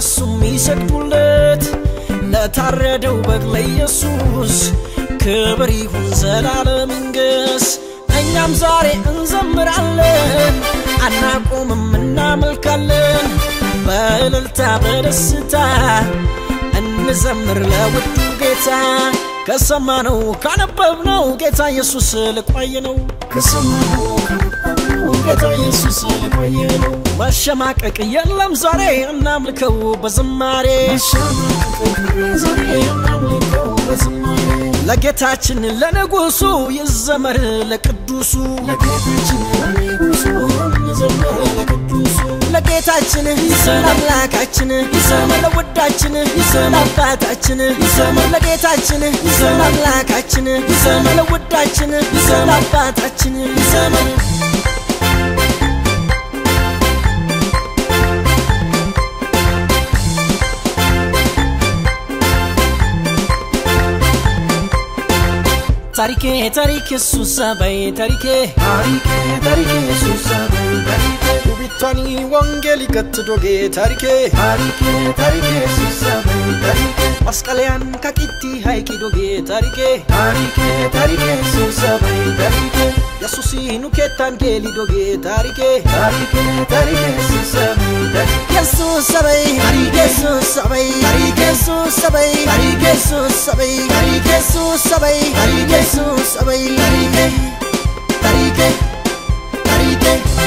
ለሱ የሚሰግዱለት ለታረደው በግ ለኢየሱስ ክብር ይሁን ዘላለም ይንገስ። እኛም ዛሬ እንዘምራለን አናቆምም እናመልካለን በእልልታ በደስታ እንዘምር ለውዱ ጌታ ከሰማነው ካነበብነው ጌታ ኢየሱስ ልቆይ ነው ከሰማነው ካነበብነው ጌታ ኢየሱስ ልቆይ ነው። መሸማቀቅ የለም ዛሬ እናምልከው በዝማሬ መሸማቀቅ ዛሬ እናምልከው በዝማሬ ለጌታችን ለንጉሱ ይዘመር ለቅዱሱ ለጌታችን ለንጉሱ እንዘምር ለቅዱሱ ለጌታችን ለአምላካችን ለውዳችን ለአባታችን ለጌታችን ለአምላካችን ለውዳችን ለአባታችን ታሪኬ ታሪክ የሱስ አባይ ታሪኬ ታሪኬ ታሪኬ ኢየሱስ አበይ ታሪኬ ውቢቷኒ ወንጌል ይከትዶጌ ታሪኬ ታሪኬ ታሪኬ ኢየሱስ አበይ ታሪኬ መስቀለያን ከቂቲ ሃይቂ ዶጌ ታሪኬ ታሪኬ ታሪኬ ኢየሱስ አበይ ታሪኬ የሱሲ ኑኬታን ጌሊ ዶጌ ታሪኬ ታሪኬ ታሪኬ ኢየሱስ አበይ ታሪኬ የሱስ ሰበይ የሱስ ሰበይ የሱስ ሰበይ የሱስ ሰበይ የሱስ ሰበይ የሱስ ሰበይ ታሪኬ ታሪኬ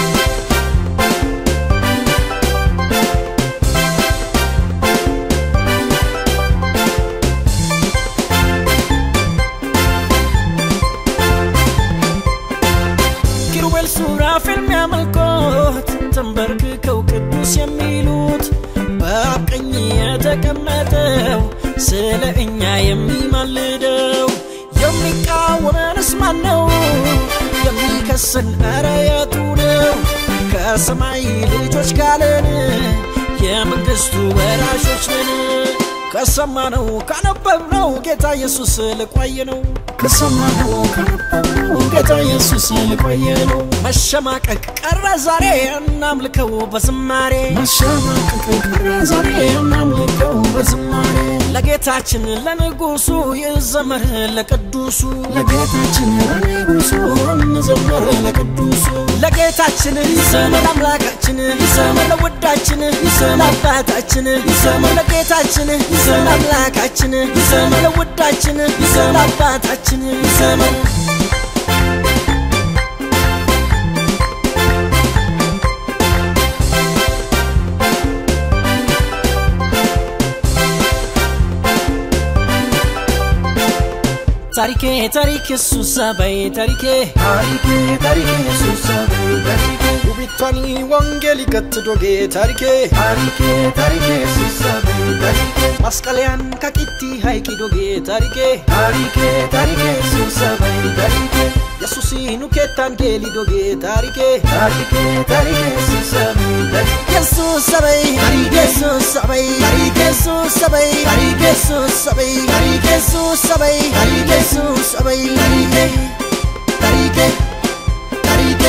ኪሩቤል ሱራፌል የሚያመልኮት ተንበርክከው ቅዱስ የሚሉት በአብ ቀኝ የተቀመጠው ስለ እኛ የሚማልደው የሚቃወመንስ ማን ነው? የሚከሰን ኧረ የቱ ነው? ከሰማይ ልጆች ጋለን የመንግሥቱ ወራሾች ነን። ከሰማነው ካነበብነው ጌታ ኢየሱስ ልቆይ ነው ከሰማነው ካነበብነው ጌታ ኢየሱስ ልቆይ ነው። መሸማቀቅ ቀረ ዛሬ እናምልከው በዝማሬ መሸማቀቅ ቀረ ዛሬ እናምልከው በዝማሬ ለጌታችን ለንጉሱ ይዘመር ለቅዱሱ ለጌታችን ለንጉሱ እንዘምር ለቅዱሱ ለጌታችን ይዘመር አምላካችን ይዘመር ለውዳችን ይዘመር ለአባታችን ይዘመር ለጌታችን ይዘመር አምላካችን ይዘመር ለውዳችን ይዘመር ለአባታችን ይዘመር ታሪኬ ታሪክ የሱስ አባይ ታሪኬ ታሪኬ ታሪኬ ኢየሱስ አበይ ታሪኬ ውቢቷኒ ወንጌል ይከትዶጌ ታሪኬ ታሪኬ ታሪኬ ኢየሱስ አበይ ታሪኬ መስቀለያን ከቂቲ ሃይቂ ዶጌ ታሪኬ ታሪኬ ታሪኬ ኢየሱስ አበይ ታሪኬ የሱሲ ኑኬታን ጌሊ ዶጌ ታሪኬ ታሪኬ ታሪኬ ኢየሱስ አበይ ታሪኬ የሱስ ሰበይ የሱስ ሰበይ የሱስ ሰበይ የሱስ ሰበይ የሱስ ሰበይ የሱስ ሰበይ ታሪኬ ታሪኬ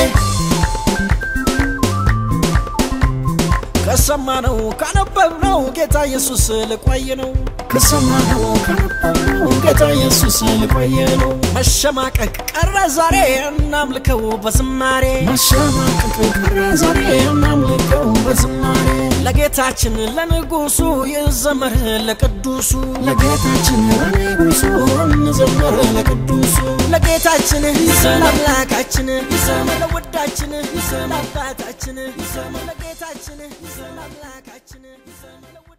ከሰማነው ካነበብነው ጌታ ኢየሱስ ልቆይ ነው ከሰማነው ካነበብነው ጌታ ኢየሱስ ልቆይ ነው። መሸማቀቅ ቀረ ዛሬ እናምልከው በዝማሬ መሸማቀቅ ቀረ ዛሬ እናምልከው በዝማሬ ለጌታችን ለንጉሱ ይዘመር ለቅዱሱ ለጌታችን ለንጉሱ እንዘምር ለቅዱሱ ለጌታችን ይዘመር አምላካችን ይዘመር ለውዳችን ይዘመር አባታችን ይዘመር ለጌታችን ይዘመር አምላካችን ይዘመር ለውዳችን